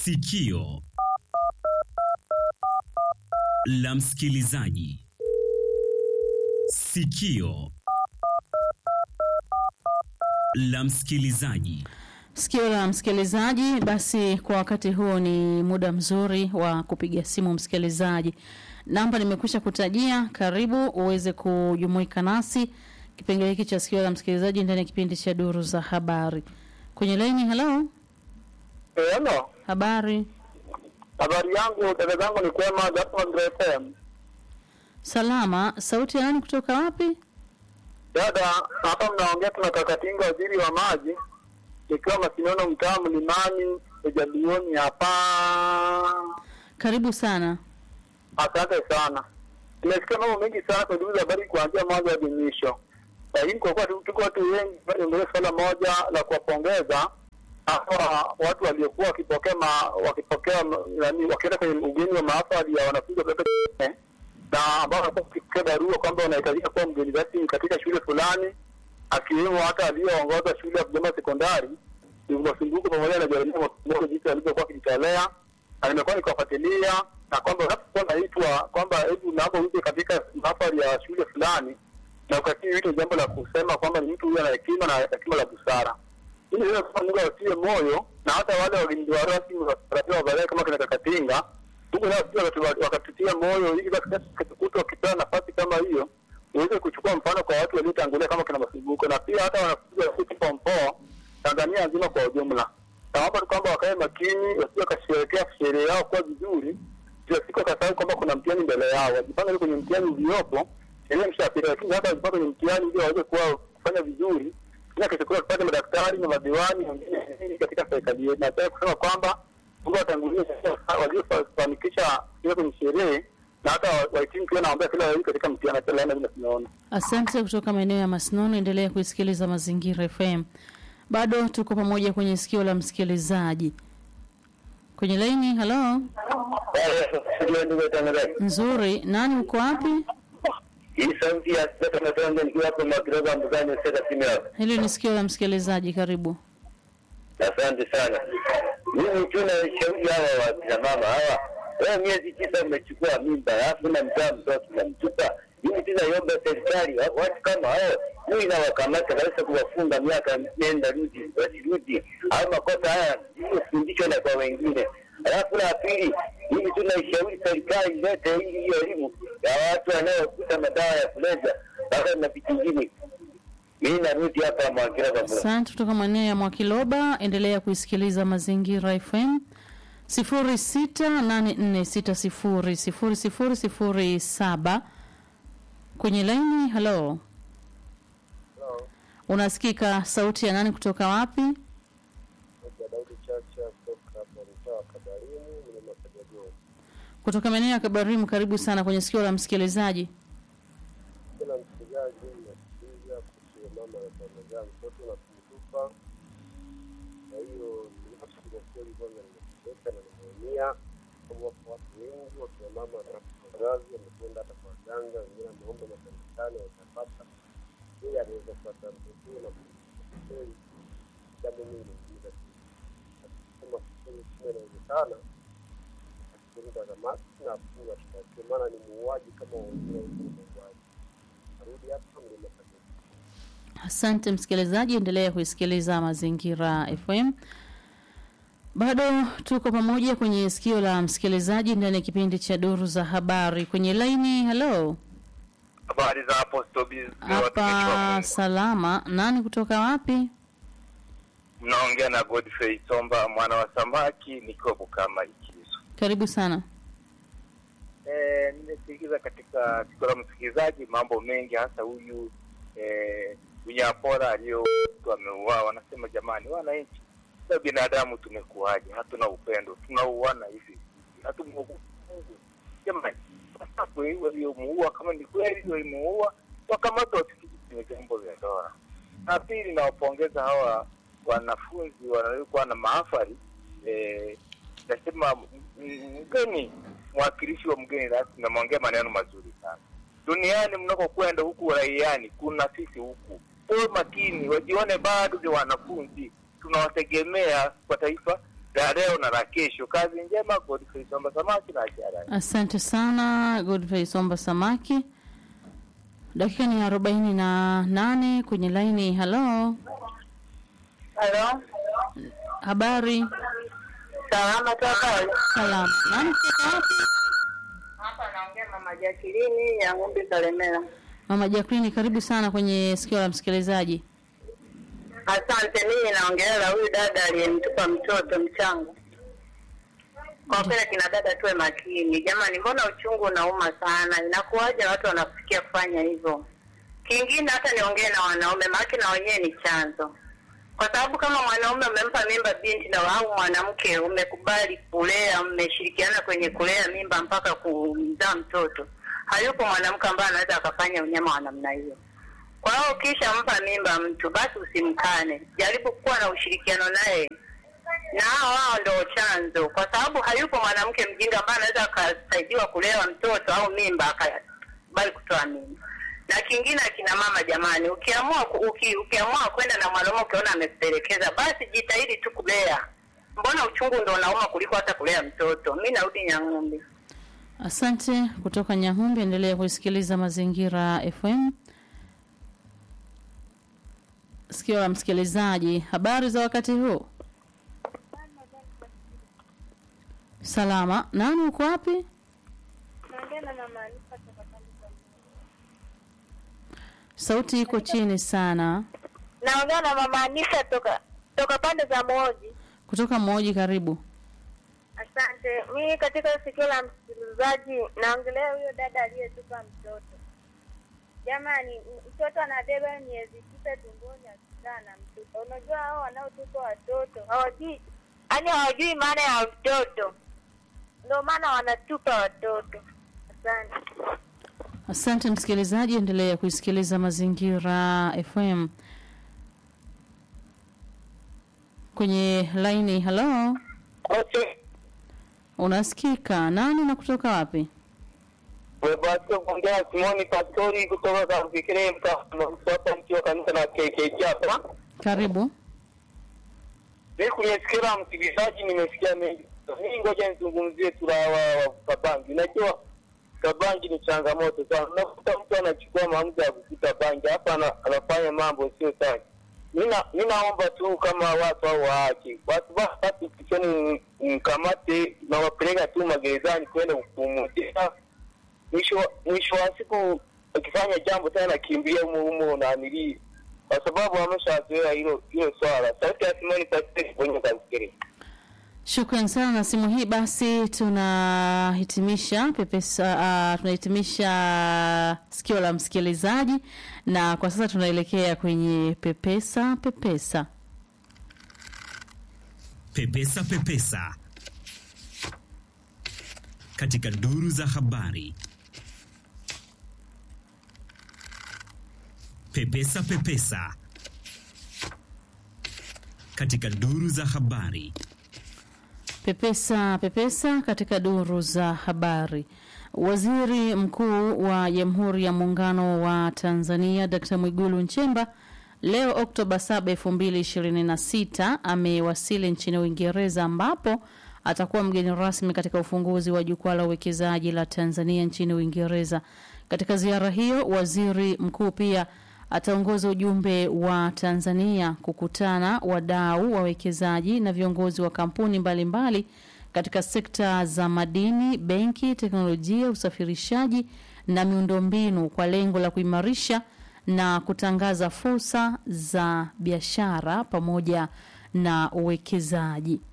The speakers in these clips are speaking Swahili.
Sikio la msikilizaji. Sikio la msikilizaji. Sikio la msikilizaji. Basi kwa wakati huo ni muda mzuri wa kupiga simu msikilizaji. Namba nimekwisha kutajia, karibu uweze kujumuika nasi kipengele hiki cha sikio la msikilizaji ndani ya kipindi cha duru za habari. Kwenye laini, hello, Hello. habari, Habari yangu dada zangu ni kwema Jackson FM. salama. Sauti ya nani kutoka wapi? Dada, hapa mnaongea tuna Kakatinga waziri wa maji ikiwa Masinono mtaa Mlimani Ejalioni hapa. Karibu sana. Asante sana. Tumesikia mambo mengi sana kwenye duru za habari kuanzia mwanzo hadi mwisho. Lakini kwa kuwa tu- tuko watu wengi bado ndio swala moja la kuwapongeza hawa watu waliokuwa wakipokea ma, wakipokea ma- nani wakienda kwenye ugeni wa mahafali ya wanafunzi wa kidato cha nne na ambao wanakuwa wakipokea barua kwamba wanahitajika kuwa mgeni rasmi katika shule fulani akiwemo hata aliyoongoza shule ya Kigoma sekondari Masumbuko pamoja na Jeremia Masumbuko jinsi alivyokuwa akijitolea na nimekuwa nikiwafuatilia na kwamba unapokuwa naitwa kwamba hebu naomba uje katika mahafali ya shule fulani na ukatii wito jambo la kusema kwamba ni mtu huyu ana hekima na hekima la busara ili hiyo kama Mungu awatie moyo na hata wale wageni wa rasmi watarajiwa wa baadaye kama kina Kakatinga Mungu nao pia wakatu- wakatutia moyo ili basi kesho wakipewa nafasi kama hiyo uweze kuchukua mfano kwa watu waliotangulia kama kina Masumbuko na pia hata wanafunzi wa City Form 4 Tanzania nzima kwa ujumla. Naomba tu kwamba wakae makini, wasije wakasherehekea sherehe yao kwa vizuri, kila siku wakasahau kwamba kuna mtihani mbele yao, wajipange kwenye mtihani uliopo, sheria mshapita, lakini hata wajipange kwenye mtihani ili waweze kuwa kufanya vizuri, ila kesho kutwa tupate madaktari na madiwani wengine katika serikali yetu. Nataka kusema kwamba Mungu atangulie waliofanikisha hiyo kwenye sherehe na hata wahitimu pia naombea kila wawili katika mtihani hata laana vile tunaona. Asante kutoka maeneo ya Masnono. Endelea kuisikiliza Mazingira FM. Bado tuko pamoja kwenye sikio la msikilizaji. Kwenye laini, hello, nzuri. Nani uko wapi? Hii sauti ya sasa tunatoa nikiwa hapo makiroba mbugani sasa simu yako. Hili ni sikio la msikilizaji. Karibu. Asante sana. Mimi tu na shauri hawa wa kina mama hawa. Wewe miezi tisa umechukua mimba, alafu na mzaa mtoto unamtupa. Mimi tu naiomba serikali wa- watu kama hao huyu inawakamata kabisa kuwafunga miaka nenda rudi wasirudi. Au makosa haya usifundishwe na kwa wengine. Alafu la pili, mimi tu naishauri serikali ilete hii hiyo elimu ya watu wanaokuta madawa ya kulevya bado na vitu vingine. Mimi narudi hapa Mwagira kwa Asante kutoka maeneo ya Mwakiloba. Endelea kuisikiliza Mazingira FM sifuri sita nane nne sita sifuri sifuri sifuri sifuri saba. Kwenye laini, halo, unasikika? Sauti ya nani kutoka wapi? Daudi Chacha kutoka hapa mtaa wa Kabarimu, mlima Kajagoo. Kutoka maeneo ya Kabarimu. Karibu sana kwenye sikio la msikilizaji. Kila msikilizaji nasikiliza kuhusu mama anamzaa mtoto na kumtupa. Kwa hiyo binafsi kwa kweli kwanza nimeteka na nimeumia, sababu wapo watu wengi wakina mama na wazazi wamekwenda hata kwa waganga, wengine wameomba makanisani watapata, yeye anaweza kupata mtoto na kweli jambo mimi nimejiuliza kama kweli kama inawezekana akifunga kamati na afunga shtakiwa, maana ni muuaji kama wengine wengine muuaji. Arudi hapa mlima Kajagoo. Asante msikilizaji, endelea kuisikiliza Mazingira FM. Bado tuko pamoja kwenye sikio la msikilizaji ndani ya kipindi cha duru za habari. Kwenye laini, hello, Habari za hapo Stobiz, hapa salama. Nani kutoka wapi? mnaongea na Godfrey Somba mwana wa samaki nikiwa Bukama Ikizo. Karibu sana. Eh, nimesikiza katika sikio la msikilizaji mambo mengi, hasa huyu eh, Unyapora aliyo ameuawa. Wanasema jamani, wananchi na binadamu tumekuwaje? Hatuna upendo, tunauana hivi, hatumwogopi Mungu. Jamani, wasafu waliomuua, kama ni kweli walimuua, wakamatwa wafikiri kwenye vyombo vya dola. Na pili, nawapongeza hawa wanafunzi wanaokuwa na mahafali eh, nasema m- mgeni mwakilishi wa mgeni rasmi namwongea maneno mazuri sana. Duniani mnakokwenda huku uraiani, kuna sisi huku. Uwe makini, wajione bado ni wanafunzi, tunawategemea kwa taifa la leo na la kesho. Kazi njema, Godfrey Somba Samaki na Acharai. Asante sana Godfrey Somba Samaki. Dakika ni arobaini na nane kwenye laini. Halo, Halo, habari? salama toka Salama. Nani kutoka wapi? hapa. Naongea mama Jakilini ya ng'ombe Kalemera. Mama Jacqueline, karibu sana kwenye sikio la msikilizaji. Asante. Mimi naongelea huyu dada aliyemtupa mtoto mchanga. Kwa kweli kina dada tuwe makini jamani, mbona uchungu unauma sana? Inakuwaje watu wanafikia kufanya hivyo? Kingine hata niongee na wanaume, maana na wenyewe ni chanzo, kwa sababu kama mwanaume umempa mimba binti na au mwanamke umekubali kulea, mmeshirikiana kwenye kulea mimba mpaka kumzaa mtoto, hayupo mwanamke ambaye anaweza akafanya unyama wa namna hiyo. Kwa hiyo ukisha mpa mimba mtu, basi usimkane, jaribu kuwa na ushirikiano naye, na hao wao ndio chanzo, kwa sababu hayupo mwanamke mjinga ambaye anaweza akasaidiwa kulewa mtoto au mimba akabali kutoa mimba. Na kingine, akina mama jamani, ukiamua ku- uki, ukiamua kwenda na mwanaume ukiona amekupelekeza, basi jitahidi tu kulea. Mbona uchungu ndio unauma kuliko hata kulea mtoto? Mi narudi Nyang'umbi. Asante kutoka Nyahumbi. Endelea kusikiliza Mazingira FM. Sikio la msikilizaji, habari za wakati huu? Salama. Nani uko wapi? Naongea na mama Alifa toka pande za Sauti iko chini sana. Naongea na mama Anisa toka toka pande za Moji. Kutoka Moji, karibu. Asante. Mimi katika sikio la msikilizaji naongelea huyo dada aliyetupa mtoto. Jamani, m- mtoto anabeba miezi tisa tumboni akizaa na mtoto. Unajua hao wanaotupa watoto hawajui, yaani hawajui maana ya mtoto, ndio maana wanatupa watoto. Asante. Asante msikilizaji, endelea kuisikiliza Mazingira FM. Kwenye laini, halo, Okay. unasikika? Nani na kutoka wapi? Webato kuongea Simoni Pastori kutoka Kafikire hapa mti wa kanisa la KKK hapa. Karibu. Mimi kwenye sikio la msikilizaji nimesikia mengi. Mimi ngoja nizungumzie tu la wa wa Kabangi. Najua Kabangi ni changamoto sana. Unakuta mtu anachukua maamuzi ya kukuta bangi hapa ana, anafanya mambo sio sawa. Mina mimi naomba tu kama watu au haki. Watu basi kichoni mkamate na wapeleka tu magerezani kwenda kupumzika. Mwisho mwisho wa siku akifanya jambo tena kimbilia humo humo na amilii kwa sababu ameshazoea hilo hilo swala. Sauti ya Simoni Pastori kwenye kafikiri. Shukran sana na simu hii. Basi tunahitimisha pepesa, uh, tunahitimisha sikio la msikilizaji, na kwa sasa tunaelekea kwenye pepesa pepesa. Pepesa Pepesa katika duru za habari. Pepesa Pepesa katika duru za habari. Pepesa pepesa katika duru za habari. Waziri Mkuu wa Jamhuri ya Muungano wa Tanzania Dr. Mwigulu Nchemba leo Oktoba 7, 2026 amewasili nchini Uingereza ambapo atakuwa mgeni rasmi katika ufunguzi wa jukwaa la uwekezaji la Tanzania nchini Uingereza. Katika ziara hiyo, waziri mkuu pia ataongoza ujumbe wa Tanzania kukutana wadau, wawekezaji na viongozi wa kampuni mbalimbali mbali katika sekta za madini, benki, teknolojia, usafirishaji na miundombinu kwa lengo la kuimarisha na kutangaza fursa za biashara pamoja na uwekezaji.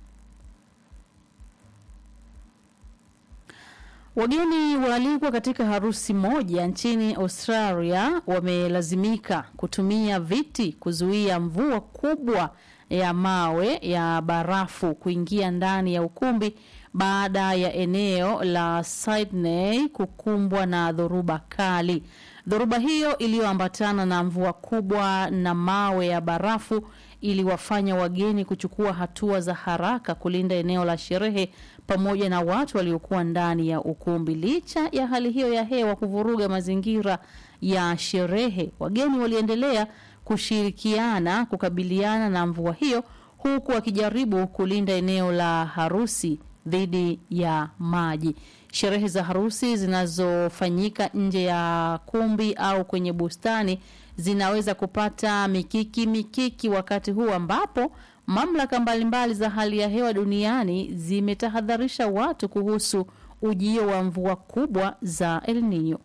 Wageni waalikwa katika harusi moja nchini Australia wamelazimika kutumia viti kuzuia mvua kubwa ya mawe ya barafu kuingia ndani ya ukumbi baada ya eneo la Sydney kukumbwa na dhoruba kali. Dhoruba hiyo iliyoambatana na mvua kubwa na mawe ya barafu iliwafanya wageni kuchukua hatua za haraka kulinda eneo la sherehe pamoja na watu waliokuwa ndani ya ukumbi. Licha ya hali hiyo ya hewa kuvuruga mazingira ya sherehe, wageni waliendelea kushirikiana kukabiliana na mvua hiyo huku wakijaribu kulinda eneo la harusi dhidi ya maji. Sherehe za harusi zinazofanyika nje ya kumbi au kwenye bustani zinaweza kupata mikiki mikiki wakati huu ambapo mamlaka mbalimbali za hali ya hewa duniani zimetahadharisha watu kuhusu ujio wa mvua kubwa za El Nino.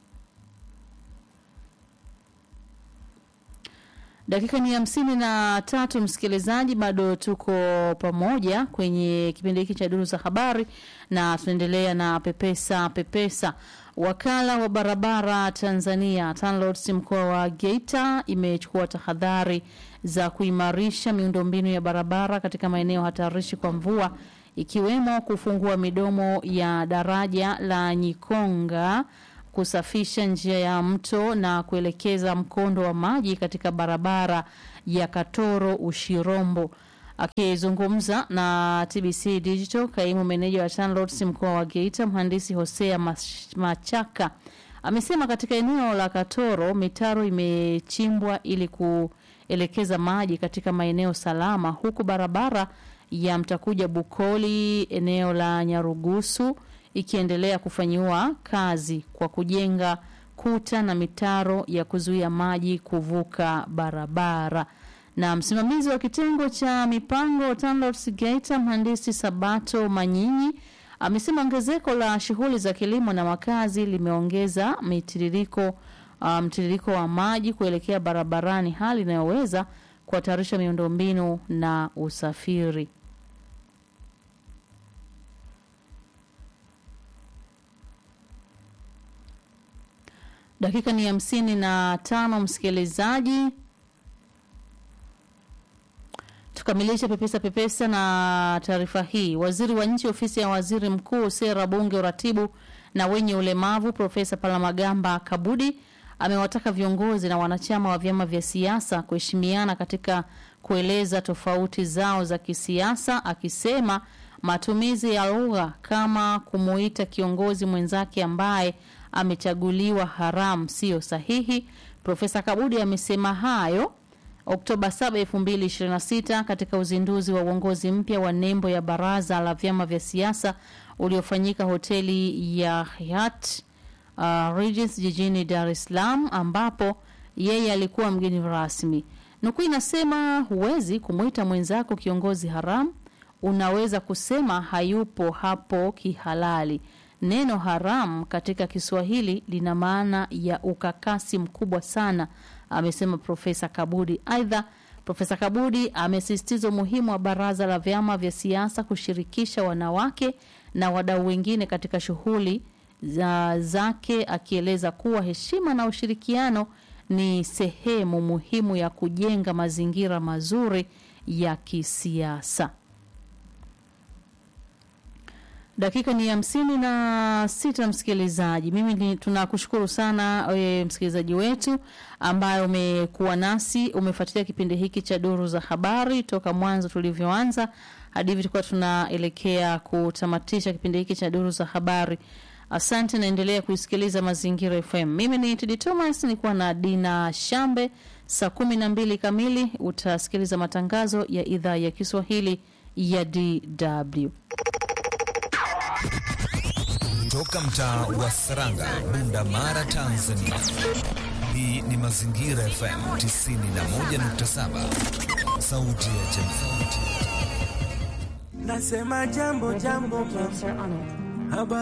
Dakika ni hamsini na tatu, msikilizaji, bado tuko pamoja kwenye kipindi hiki cha duru za habari na tunaendelea na pepesa pepesa. Wakala wa barabara Tanzania TANROADS mkoa wa Geita imechukua tahadhari za kuimarisha miundombinu ya barabara katika maeneo hatarishi kwa mvua ikiwemo kufungua midomo ya daraja la Nyikonga kusafisha njia ya mto na kuelekeza mkondo wa maji katika barabara ya Katoro Ushirombo. Akizungumza na TBC Digital, kaimu meneja wa TANROADS mkoa wa Geita, mhandisi Hosea Mas- Machaka amesema katika eneo la Katoro mitaro imechimbwa ili kuelekeza maji katika maeneo salama, huku barabara ya Mtakuja Bukoli eneo la Nyarugusu ikiendelea kufanyiwa kazi kwa kujenga kuta na mitaro ya kuzuia maji kuvuka barabara. Na msimamizi wa kitengo cha mipango TANROADS Geita, mhandisi Sabato Manyinyi amesema ongezeko la shughuli za kilimo na makazi limeongeza mitiririko uh, mtiririko wa maji kuelekea barabarani, hali inayoweza kuhatarisha miundombinu na usafiri. Dakika ni hamsini na tano, msikilizaji. Tukamilishe pepesa pepesa na taarifa hii. Waziri wa nchi ofisi ya waziri mkuu, sera, bunge, uratibu na wenye ulemavu, Profesa Palamagamba Kabudi amewataka viongozi na wanachama wa vyama vya siasa kuheshimiana katika kueleza tofauti zao za kisiasa, akisema matumizi ya lugha kama kumuita kiongozi mwenzake ambaye amechaguliwa haramu siyo sahihi. Profesa Kabudi amesema hayo Oktoba 7, 2026 katika uzinduzi wa uongozi mpya wa nembo ya baraza la vyama vya siasa uliofanyika hoteli ya Hyatt uh, Regency jijini Dar es Salaam ambapo yeye alikuwa mgeni rasmi. Nukuu inasema huwezi kumwita mwenzako kiongozi haramu, unaweza kusema hayupo hapo kihalali. Neno haram katika Kiswahili lina maana ya ukakasi mkubwa sana, amesema Profesa Kabudi. Aidha, Profesa Kabudi amesisitiza umuhimu wa baraza la vyama vya siasa kushirikisha wanawake na wadau wengine katika shughuli za zake, akieleza kuwa heshima na ushirikiano ni sehemu muhimu ya kujenga mazingira mazuri ya kisiasa. Dakika ni hamsini na sita, msikilizaji. Mimi ni tunakushukuru sana e, msikilizaji wetu ambaye umekuwa nasi, umefuatilia kipindi hiki cha duru za habari toka mwanzo tulivyoanza hadi hivi tulikuwa tunaelekea kutamatisha kipindi hiki cha duru za habari. Asante, naendelea kuisikiliza Mazingira FM. Mimi ni Tidi Thomas, nilikuwa na Dina Shambe. Saa kumi na mbili kamili utasikiliza matangazo ya idhaa ya Kiswahili ya DW. Toka mtaa wa Saranga, Bunda Mara, Tanzania. Hii ni Mazingira FM 91.7, sauti ya jamii. Nasema jambo jambo, habari